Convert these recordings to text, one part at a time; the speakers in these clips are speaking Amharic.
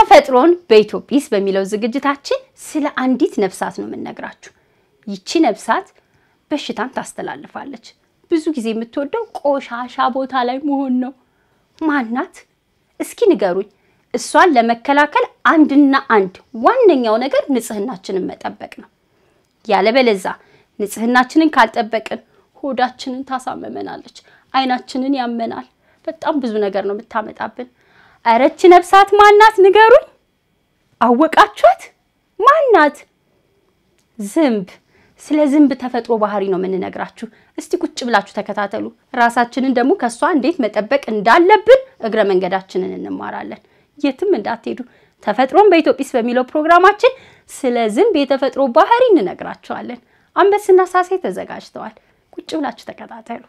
ተፈጥሮን በኢትዮጲስ በሚለው ዝግጅታችን ስለ አንዲት ነፍሳት ነው የምንነግራችሁ። ይቺ ነፍሳት በሽታን ታስተላልፋለች። ብዙ ጊዜ የምትወደው ቆሻሻ ቦታ ላይ መሆን ነው። ማናት? እስኪ ንገሩኝ። እሷን ለመከላከል አንድና አንድ ዋነኛው ነገር ንጽህናችንን መጠበቅ ነው። ያለበለዛ ንጽህናችንን ካልጠበቅን ሆዳችንን ታሳመመናለች፣ አይናችንን ያመናል። በጣም ብዙ ነገር ነው የምታመጣብን። እረች ነፍሳት ማናት? ንገሩኝ። አወቃችኋት? ማናት? ዝንብ። ስለ ዝንብ ተፈጥሮ ባህሪ ነው የምንነግራችሁ። እስቲ ቁጭ ብላችሁ ተከታተሉ። ራሳችንን ደግሞ ከእሷ እንዴት መጠበቅ እንዳለብን እግረ መንገዳችንን እንማራለን። የትም እንዳትሄዱ። ተፈጥሮን በኢትዮጲስ በሚለው ፕሮግራማችን ስለ ዝንብ የተፈጥሮ ባህሪ እንነግራችኋለን። አንበስና ሳሴ ተዘጋጅተዋል። ቁጭ ብላችሁ ተከታተሉ።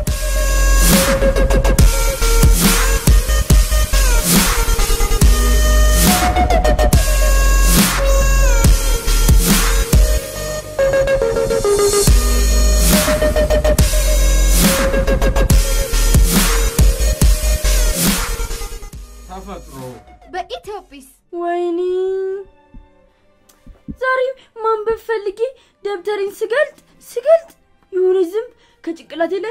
ተፈጥሮ በኢትዮጲስ ወይኔ ዛሬ ማንበብ ፈልጌ ደብተሬን ስገልጥ ስገልጥ የሆነ ዝንብ ከጭንቅላቴ ላይ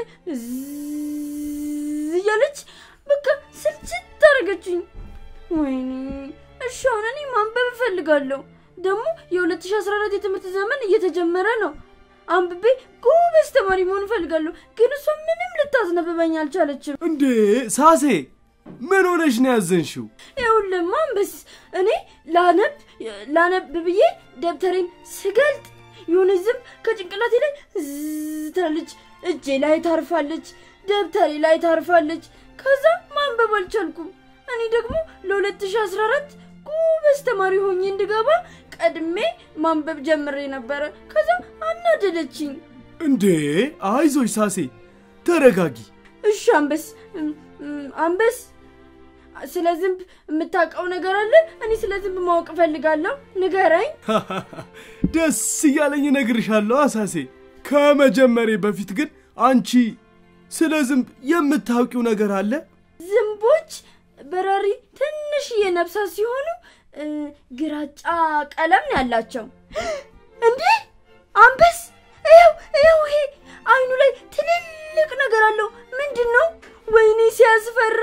ዝዝ እያለች በቃ ስልችት አደረገችኝ። ወይኔ እሺ አሁን እኔ ማንበብ እፈልጋለሁ። ደግሞ የ2014 የትምህርት ዘመን እየተጀመረ ነው። አንብቤ ጎበዝ ተማሪ መሆን እፈልጋለሁ። ግን እሷ ምንም ልታዝነብበኝ አልቻለችም። እንዴ ሳሴ ምን ሆነሽ ነው ያዘንሽው? ይኸውልህ አንበስ እኔ ላነብ ላነብ ብዬ ደብተሬን ስገልጥ የሆነ ዝንብ ከጭንቅላቴ ላይ ዝዝ ትላለች፣ እጄ ላይ ታርፋለች፣ ደብተሬ ላይ ታርፋለች። ከዛ ማንበብ አልቻልኩም። እኔ ደግሞ ለ2014 ጎበዝ ተማሪ ሆኜ እንድገባ ቀድሜ ማንበብ ጀምሬ ነበረ። ከዛ አናደደችኝ። እንዴ አይዞሽ ሳሴ ተረጋጊ። እሺ አንበስ እም፣ እም፣ አንበስ ስለ ዝንብ የምታውቀው ነገር አለ? እኔ ስለ ዝንብ ማወቅ እፈልጋለሁ። ንገረኝ። ደስ እያለኝ እነግርሻለሁ አሳሴ። ከመጀመሬ በፊት ግን አንቺ ስለ ዝንብ የምታውቂው ነገር አለ? ዝንቦች በራሪ ትንሽዬ ነፍሳት ሲሆኑ እ፣ ግራጫ ቀለም ነው ያላቸው። እንዴ አንበስ፣ ይኸው ይኸው፣ ይሄ አይኑ ላይ ትልልቅ ነገር አለው። ምንድን ነው? ወይኔ ሲያስፈራ!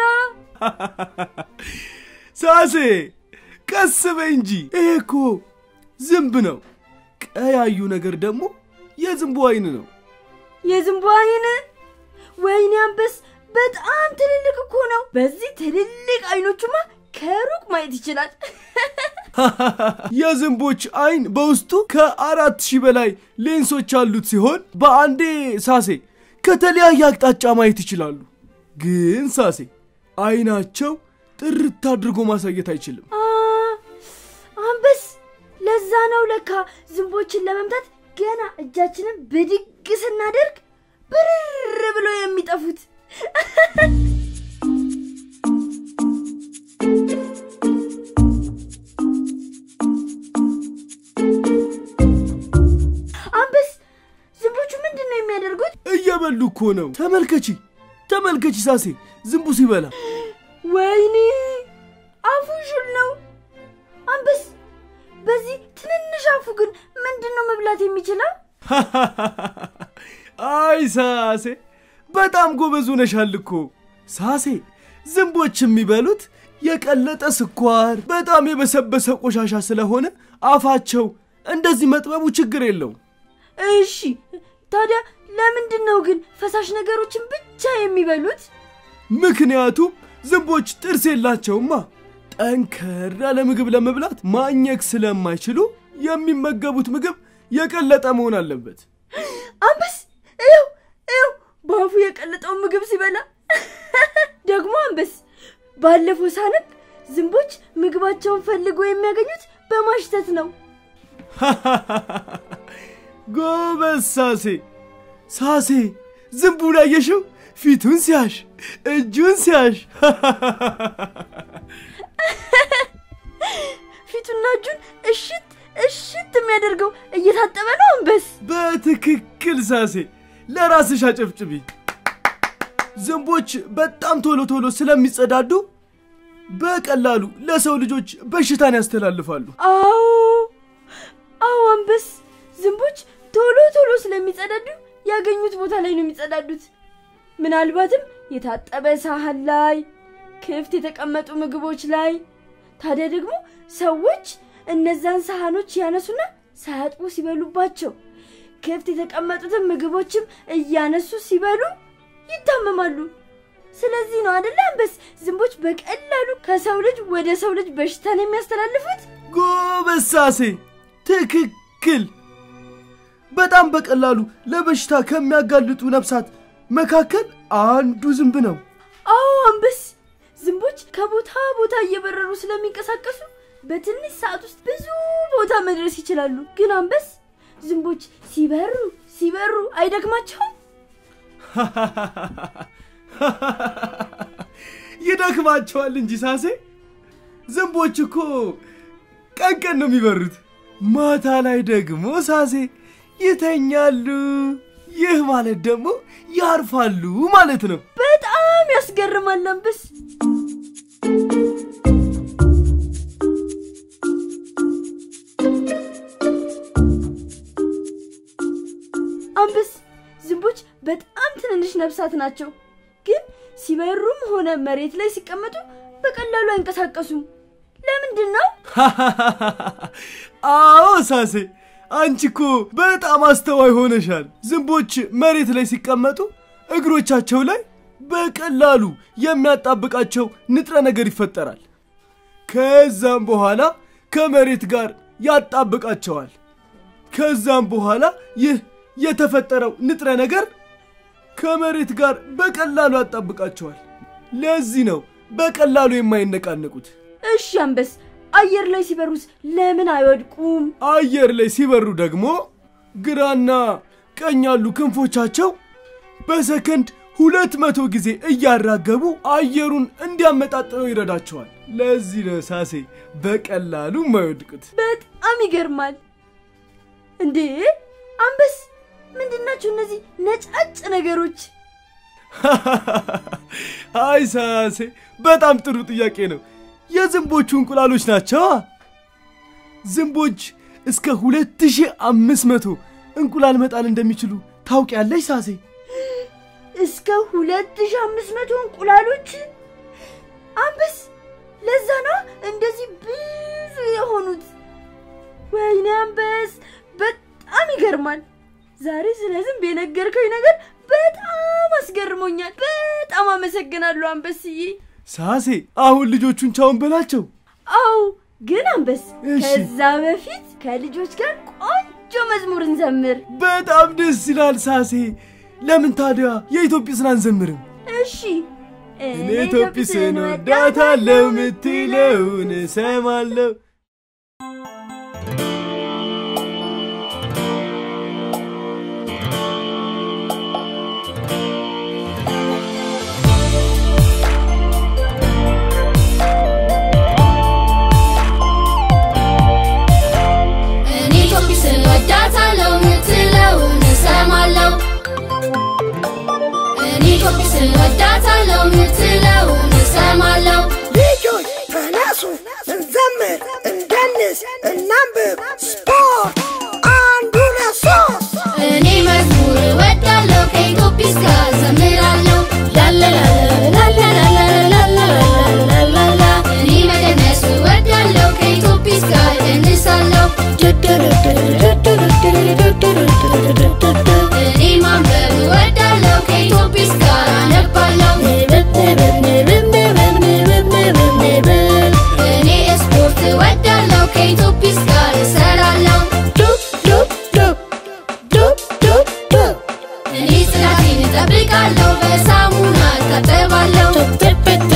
ሳሴ ቀስ በይ እንጂ ይሄ እኮ ዝንብ ነው። ቀያዩ ነገር ደግሞ የዝንቡ አይን ነው። የዝንቡ አይን! ወይኔ አንበስ፣ በጣም ትልልቅ እኮ ነው። በዚህ ትልልቅ አይኖቹማ ከሩቅ ማየት ይችላል። የዝንቦች አይን በውስጡ ከአራት ሺህ በላይ ሌንሶች ያሉት ሲሆን በአንዴ ሳሴ ከተለያየ አቅጣጫ ማየት ይችላሉ። ግን ሳሴ አይናቸው ጥርት አድርጎ ማሳየት አይችልም። አ፣ አንበስ፣ ለዛ ነው ለካ ዝንቦችን ለመምታት ገና እጃችንን ብድግ ስናደርግ ብርር ብለው የሚጠፉት። አንበስ፣ ዝንቦቹ ምንድን ነው የሚያደርጉት? እየበሉ እኮ ነው። ተመልከቺ ተመልከቺ ሳሴ ዝንቡ ሲበላ ወይኔ አፉ ሹል ነው። አንበስ፣ በዚህ ትንንሽ አፉ ግን ምንድን ነው መብላት የሚችለው? አይ ሳሴ በጣም ጎበዝ ሆነሻል እኮ ሳሴ። ዝንቦች የሚበሉት የቀለጠ ስኳር፣ በጣም የበሰበሰ ቆሻሻ ስለሆነ አፋቸው እንደዚህ መጥበቡ ችግር የለውም። እሺ ታዲያ ለምንድን ነው ግን ፈሳሽ ነገሮችን ብቻ የሚበሉት? ምክንያቱም ዝንቦች ጥርስ የላቸውማ። ጠንከር ያለ ምግብ ለመብላት ማኘክ ስለማይችሉ የሚመገቡት ምግብ የቀለጠ መሆን አለበት። አንበስ ይው ይው በአፉ የቀለጠውን ምግብ ሲበላ ደግሞ አንበስ ባለፈው ሳነብ ዝንቦች ምግባቸውን ፈልጎ የሚያገኙት በማሽተት ነው። ጎበዝ ሳሴ። ሳሴ ዝንቡን አየሽው? ፊቱን ሲያሽ፣ እጁን ሲያሽ። ፊቱና እጁን እሽት እሽት የሚያደርገው እየታጠበ ነው። አንበስ በትክክል ሳሴ፣ ለራስሽ አጨብጭቢ። ዝንቦች በጣም ቶሎ ቶሎ ስለሚጸዳዱ በቀላሉ ለሰው ልጆች በሽታን ያስተላልፋሉ። አዎ አዎ፣ አንበስ ዝንቦች ቶሎ ቶሎ ስለሚጸዳዱ ያገኙት ቦታ ላይ ነው የሚጸዳዱት። ምናልባትም የታጠበ ሳህን ላይ፣ ክፍት የተቀመጡ ምግቦች ላይ። ታዲያ ደግሞ ሰዎች እነዛን ሳህኖች ያነሱና ሳያጥቡ ሲበሉባቸው፣ ክፍት የተቀመጡትን ምግቦችም እያነሱ ሲበሉ ይታመማሉ። ስለዚህ ነው አደለ አንበስ ዝንቦች በቀላሉ ከሰው ልጅ ወደ ሰው ልጅ በሽታን የሚያስተላልፉት። ጎበዝ ሳሴ፣ ትክክል። በጣም በቀላሉ ለበሽታ ከሚያጋልጡ ነፍሳት መካከል አንዱ ዝንብ ነው። አዎ አንበስ ዝንቦች ከቦታ ቦታ እየበረሩ ስለሚንቀሳቀሱ በትንሽ ሰዓት ውስጥ ብዙ ቦታ መድረስ ይችላሉ። ግን አንበስ ዝንቦች ሲበሩ ሲበሩ አይደክማቸውም? ይደክማቸዋል እንጂ ሳሴ። ዝንቦች እኮ ቀን ቀን ነው የሚበሩት፣ ማታ ላይ ደግሞ ሳሴ ይተኛሉ። ይህ ማለት ደግሞ ያርፋሉ ማለት ነው። በጣም ያስገርማል አንበስ። አንበስ ዝንቦች በጣም ትንንሽ ነፍሳት ናቸው፣ ግን ሲበሩም ሆነ መሬት ላይ ሲቀመጡ በቀላሉ አይንቀሳቀሱም። ለምንድን ነው? አዎ ሳሴ፣ አንቺ እኮ በጣም አስተዋይ ሆነሻል። ዝንቦች መሬት ላይ ሲቀመጡ እግሮቻቸው ላይ በቀላሉ የሚያጣብቃቸው ንጥረ ነገር ይፈጠራል። ከዛም በኋላ ከመሬት ጋር ያጣብቃቸዋል። ከዛም በኋላ ይህ የተፈጠረው ንጥረ ነገር ከመሬት ጋር በቀላሉ ያጣብቃቸዋል። ለዚህ ነው በቀላሉ የማይነቃነቁት። እሺ አንበስ፣ አየር ላይ ሲበሩስ ለምን አይወድቁም? አየር ላይ ሲበሩ ደግሞ ግራና ቀኝ ያሉ ክንፎቻቸው በሰከንድ ሁለት መቶ ጊዜ እያራገቡ አየሩን እንዲያመጣጥነው ይረዳቸዋል። ለዚህ ነው ሳሴ በቀላሉ የማይወድቁት። በጣም ይገርማል። እንዴ አንበስ፣ ምንድናቸው እነዚህ ነጫጭ ነገሮች? አይ ሳሴ በጣም ጥሩ ጥያቄ ነው። የዝንቦቹ እንቁላሎች ናቸው። ዝንቦች እስከ 2500 እንቁላል መጣል እንደሚችሉ ታውቂያለሽ ሳሴ? እስከ 2500 እንቁላሎች አንበስ፣ ለዛ ነው እንደዚህ ብዙ የሆኑት። ወይኔ አንበስ፣ በጣም ይገርማል። ዛሬ ስለ ዝንብ የነገርከኝ ነገር በጣም አስገርሞኛል። በጣም አመሰግናለሁ አንበስዬ። ሳሴ አሁን ልጆቹን ቻውን በላቸው። አው ግን አንበስ፣ እሺ። ከዛ በፊት ከልጆች ጋር ቆንጆ መዝሙር እንዘምር። በጣም ደስ ይላል ሳሴ። ለምን ታዲያ የኢትዮጵስን አንዘምርም? እሺ እኔ ኢትዮጵስን ወዳታለሁ ምትለውን እሰማለሁ። እኔ ኢትዮጵስን ወዳታለሁ ምትለውን እሰማለሁ። እኔ ኢትዮጵስን ወዳታለሁ ምትለውን እሰማለሁ። ልጆች ተነሱ፣ እንዘምር፣ እንደንስ፣ እናንብብ። ስፖርት አንድ ሁለት ሶስት እኔ መዝሙር እወዳለሁ ከኢትዮጵስ ጋር ዘምራለሁ። ላላላላላላላላላላላላላ እኔ መደነስ እወዳለሁ ከኢትዮጵስ ጋር እደንሳለሁ። እኔ ማንበብ እወዳለሁ ከኢትዮጵስ ጋር አነባለሁ። እኔ ስፖርት እወዳለሁ ከኢትዮጵስ ጋር እሰራለሁ። እኔ ጽዳቴን እጠብቃለሁ በሳሙና እታጠባለሁ።